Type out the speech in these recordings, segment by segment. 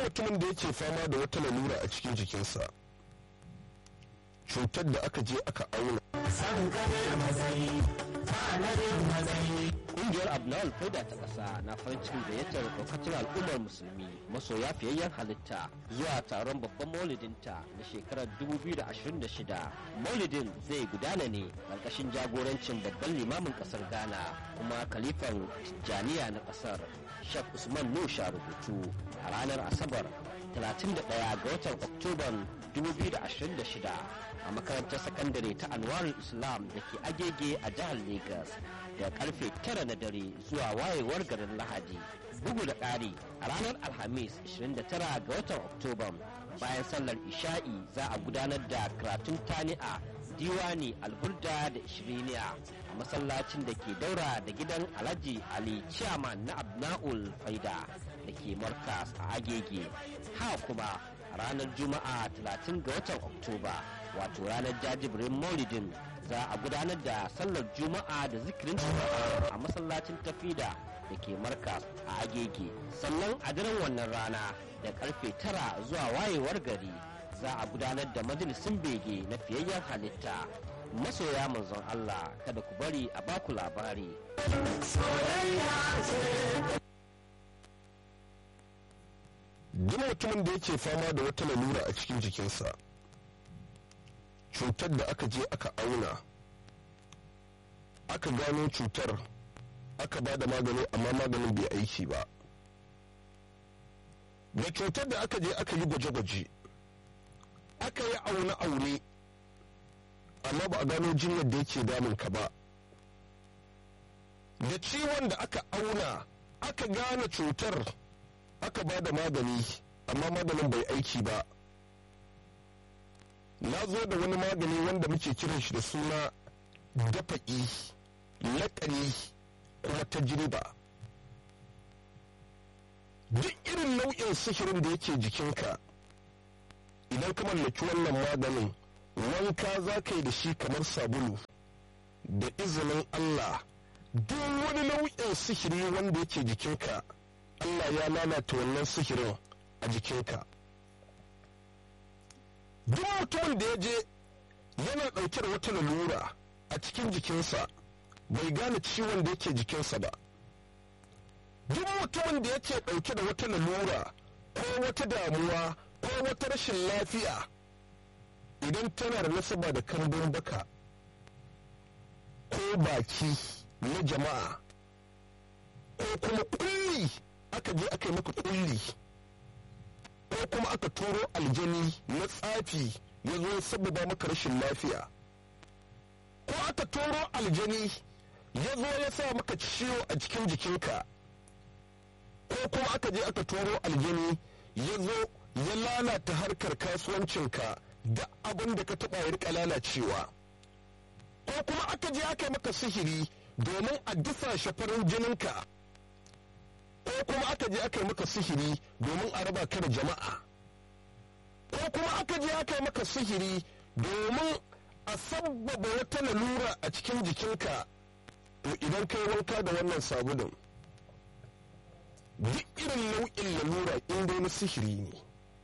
mutumin da yake fama da wata lalura a cikin jikinsa cutar da aka je aka auna Ƙungiyar Abnawal Faida ta ƙasa na farin cikin gayyatar ɗaukacin al'ummar musulmi masoya fiyayyen halitta zuwa taron babban maulidinta na shekarar 2026. Maulidin zai gudana ne ƙarƙashin jagorancin babban limamin ƙasar Ghana kuma kalifan Tijjaniya na ƙasar Sheikh Usman Nusha rubutu a ranar Asabar 31 ga watan Oktoban 2026 a makarantar sakandare ta Anwarul Islam da ke agege a jihar Legas da karfe 9 na dare zuwa wayewar garin Lahadi. Bugu da ƙari a ranar Alhamis 29 ga watan Oktoban bayan sallar Isha'i za a gudanar da karatun tani'a diwani alburda da ishiriniya a masallacin da ke daura da gidan alhaji ali chairman na abna'ul faida da ke markas a agege ha kuma ranar juma'a 30 ga watan oktoba wato ranar jajibirin maulidin za a gudanar da sallar juma'a da zikirin juma'a a masallacin tafida da ke markas a agege sannan a daren wannan rana da karfe tara zuwa wayewar gari za a gudanar da majalisin bege na fiyayyen halitta masoya manzon Allah kada ku bari a baku labari. duk mutumin da yake fama da wata lalura a cikin jikinsa cutar da aka je aka auna aka gano cutar aka ba da magani amma maganin bai aiki ba da cutar da aka je aka yi gwaje-gwaje aka yi aune-aune amma ba a gano jinyar da yake damun ka ba da ciwon da aka auna aka gane cutar aka ba da magani amma maganin bai aiki ba na zo da wani magani wanda muke kiran shi da suna dafa'i laƙani kuma tajriba duk irin nau'in sihirin da yake jikinka idan ka mallaki wannan maganin wanka za ka yi da shi kamar sabulu da izinin Allah duk wani nau'in sihiri wanda yake jikinka Allah ya lalata wannan sihirin a jikinka duk mutumin da ya je yana ɗauke da wata lalura a cikin jikinsa bai gane ciwon da yake jikinsa ba duk mutumin da yake ɗauke da wata lalura ko wata damuwa ko wata rashin lafiya idan tana da nasaba da kambun baka ko baki na jama'a ko kuma kulli aka je aka yi maka kulli ko kuma aka turo aljani na tsafi ya zo ya sababa maka rashin lafiya ko aka turo aljani ya zo ya sa maka ciwo a cikin jikinka ko kuma aka je aka turo aljani ya zo ya lalata harkar kasuwancinka da abin da ka taɓa ya rika lalacewa ko kuma aka je aka yi maka sihiri domin a disa shafarin jininka ko kuma aka je aka yi maka sihiri domin a raba ka da jama'a ko kuma aka je aka yi maka sihiri domin a sabbaba wata lalura a cikin jikinka to idan kai wanka da wannan sabulun duk irin nau'in lalura in dai na sihiri ne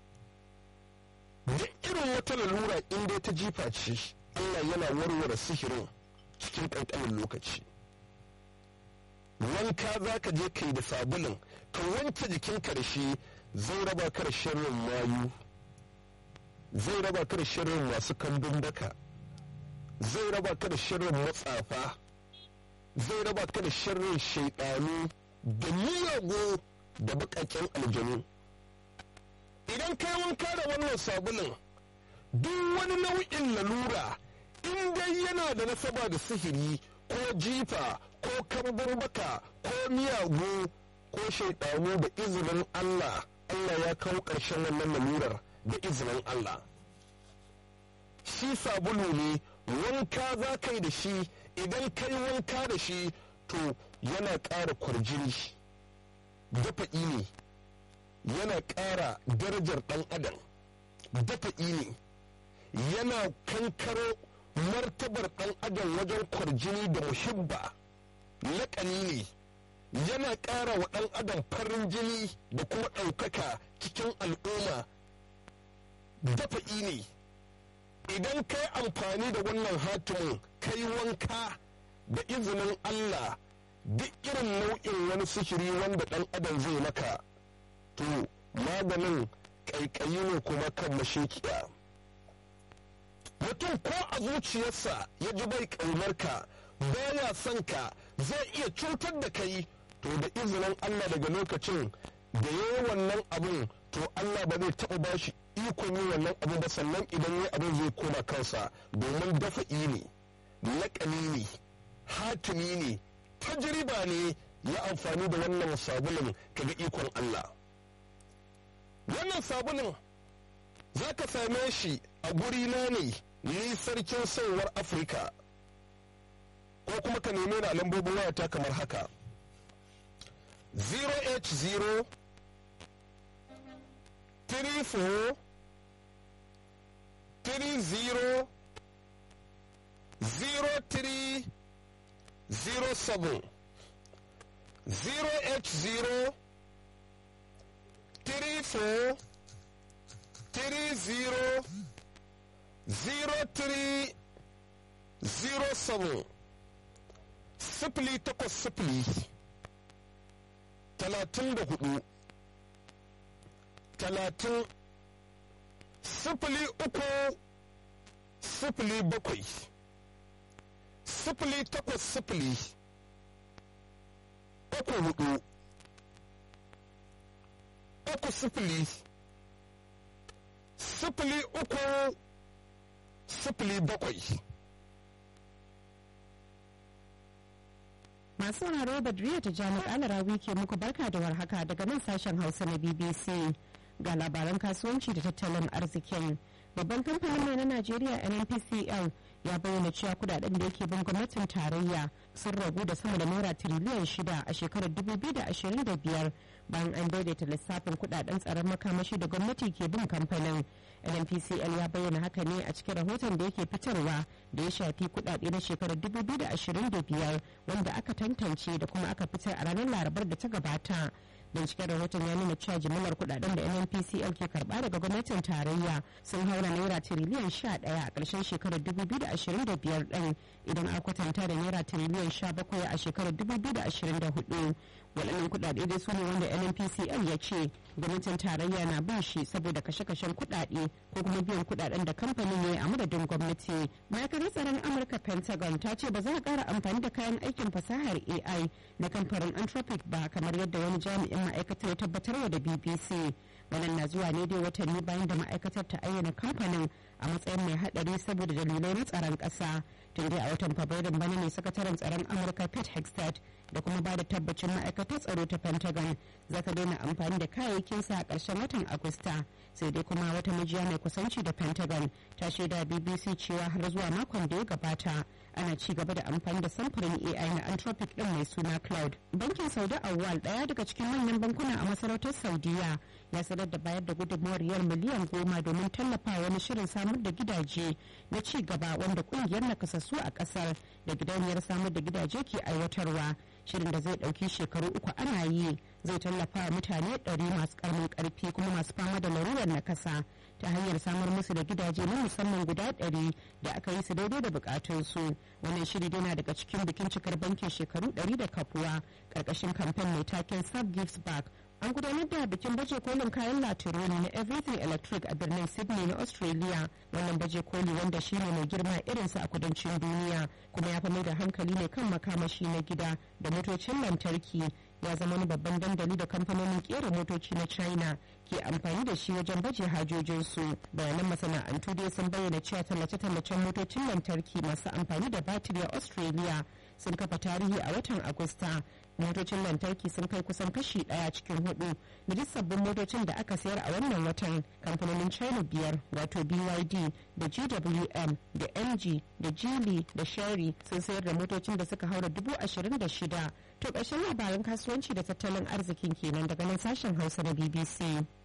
duk irin wata lalura in dai ta jifa ce Allah yana warware sihirin cikin ƙanƙanin lokaci wanka za ka je kai da sabulun ka wanke jikinka da shi zai raba ka da sharrin mayu zai raba ka da sharrin masu kambun daka zai raba ka da sharrin matsafa zai raba ka da sharrin shaidanu da miyagu da baƙaƙen aljanu idan kai wanka da wannan sabulun duk wani nau'in lalura in dai yana da nasaba da sihiri ko jifa ko kambun baka ko miyagu ko shaidanu da izinin Allah Allah ya kawo ƙarshen wannan lalurar da izinin Allah shi sabulu ne wanka za ka yi da shi idan ka yi wanka da shi to yana ƙara kwarjini dafa'i ne yana ƙara darajar ɗan adam dafa'i ne yana kankaro martabar ɗan adam wajen kwarjini da muhibba laƙani ne yana ƙara wa ɗan adam farin jini da kuma ɗaukaka cikin al'umma dafa'i ne idan ka yi amfani da wannan hatimin kai wanka da izinin Allah duk irin nau'in wani sihiri wanda ɗan adam zai maka to maganin ƙaiƙayi ne kuma kan mashekiya mutum ko a zuciyarsa ya ji bai ƙaunarka baya son ka zai iya cutar da kai to da izinin Allah daga lokacin da ya yi wannan abin to Allah ba zai taɓa ba shi ikon yi wannan abin ba sannan idan ya abin zai koma kansa domin dafa'i ne laƙani ne hatimi ne tajriba ne ya amfani da wannan sabulin kaga ikon Allah wannan sabulin za ka same shi a guri na ne ni sarkin sauwar afirka ko kuma ka neme na lambobin wayata kamar haka 0h0 34 30 03 07 0h0 34 30 03 07 sifili takwas sifili talatin da hudu talatin sifili uku sifili bakwai sifili takwas sifili uku hudu uku sifili sifili uku sifili bakwai Masu sauraro Badriya ta Jami Alarawi ke muku barka da warhaka daga nan sashen Hausa na BBC ga labaran kasuwanci da tattalin arzikin. Babban kamfanin mai na Najeriya NNPCL ya bayyana cewa kudaden da yake bin gwamnatin tarayya sun ragu da sama da naira tiriliyan shida a shekarar 2025 bayan an daidaita lissafin kudaden tsaron makamashi da gwamnati ke bin kamfanin. NNPCL ya bayyana haka ne a cikin rahoton da yake fitarwa da ya shafi kudade na shekarar 2025 wanda aka tantance da kuma aka fitar a ranar larabar da ta gabata. binciken rahoton ya nuna cewa jimillar kudaden da nnpcl ke karba daga gwamnatin tarayya sun haura naira tiriliyan 11 a ƙarshen shekarar 2025 ɗin idan a kwatanta da naira tiriliyan 17 a shekarar 2024 waɗannan kudade dai su ne wanda nnpcl ya ce gwamnatin tarayya na ba shi saboda kashe-kashen kudade ko kuma biyan kudaden da kamfanin ya yi a madadin gwamnati ma'aikatar tsaron amurka pentagon ta ce ba za a ƙara amfani da kayan aikin fasahar ai na kamfanin anthropic ba kamar yadda wani jami'in ma'aikatar ya tabbatarwa da bbc wannan na zuwa ne dai watanni bayan da ma'aikatar ta ayyana kamfanin a matsayin mai hadari saboda dalilai na tsaron kasa tun dai a watan fabrairun bana ne sakataren tsaron amurka pete hextad da kuma ba da tabbacin ma'aikatar tsaro ta pentagon za ta daina amfani da kayayyakinsa a ƙarshen watan agusta sai dai kuma wata majiya mai kusanci da pentagon ta shaida bbc cewa har zuwa makon da ya gabata ana ci gaba da amfani da samfurin ai na anthropic din mai suna cloud bankin saudi awal daya daga cikin manyan bankuna a masarautar saudiya ya sanar da bayar da gudunmawar riyal miliyan goma domin tallafa wani shirin samar da gidaje na ci gaba wanda kungiyar nakasassu a kasar da gidauniyar samar da gidaje ke aiwatarwa shirin da zai dauki shekaru uku ana yi zai tallafa wa mutane ɗari masu karamin karfi kuma masu fama da larurar nakasa ta hanyar samar musu da gidaje na musamman guda ɗari da aka yi su daidai da bukatunsu wannan shiri yana daga cikin bikin cikar bankin shekaru ɗari da kafuwa ƙarƙashin kamfen mai taken sub gives back an gudanar da bikin baje kolin kayan latironi na everything electric a birnin sydney na australia wannan baje koli wanda shine mai girma irinsa a kudancin duniya kuma ya fi mai da hankali ne kan makamashi na gida da motocin lantarki ya zama wani babban dandali da kamfanonin kera motoci na china ke amfani da shi wajen baje hajojinsu bayanan masana'antu dai sun bayyana cewa tallace-tallacen motocin lantarki masu amfani da batiri a australia sun kafa tarihi a watan agusta motocin lantarki sun kai kusan kashi daya cikin hudu da duk sabbin motocin da aka sayar a wannan watan kamfanonin china biyar wato byd da gwm da mg da geely da sherry sun sayar da motocin da suka haura dubu ashirin da shida to ƙarshen labaran kasuwanci da tattalin arzikin kenan daga nan sashen hausa na bbc